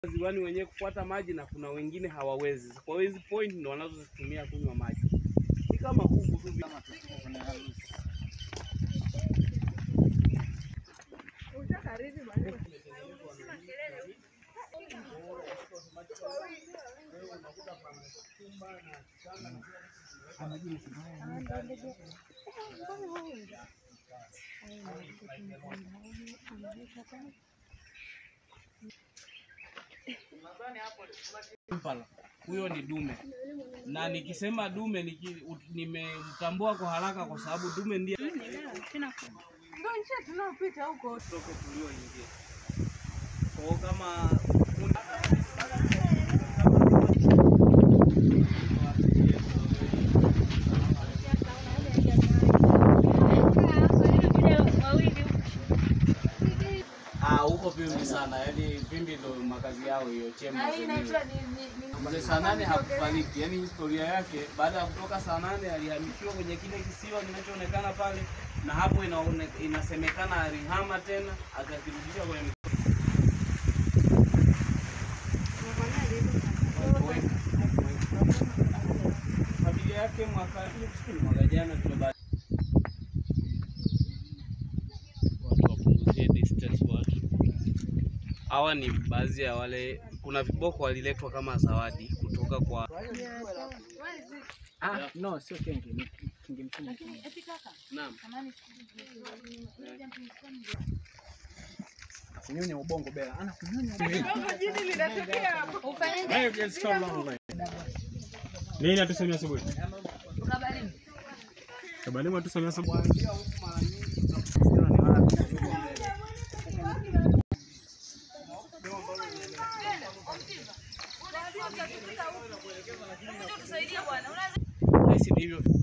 ziwani wenyewe kupata maji na kuna wengine hawawezi. Kwa hiyo hizi point ndo wanazozitumia kunywa maji. Ni kama kuku tu vile. Impala. Huyo ni dume, na nikisema dume niki- u- nimemtambua kwa haraka kwa sababu dume ndiye Ndio njia tunaopita huko. toke tulioingia. Kwa hiyo kama Ah, huko Pimbi sana, yaani Pimbi ndo makazi yao hiyo chemba zenyewe. Mzee saa nane hakufariki, yaani historia yake, baada ya kutoka saa nane alihamishiwa kwenye kile kisiwa kinachoonekana pale, na hapo inaone, inasemekana alihama tena akakirudisha kwenye mikoa. Familia yake mwaka mwaka jana tumebaki watu wapunguzie distance watu. Hawa ni baadhi ya wale, kuna viboko waliletwa kama zawadi kutoka kwa Ah, no, sio kenge, ni kinge mkubwa. naam. Kunyonya ubongo bela. Ana kunyonya Nini atusemia asubuhi? Kabalimu atusemia asubuhi. Hizi ndivyo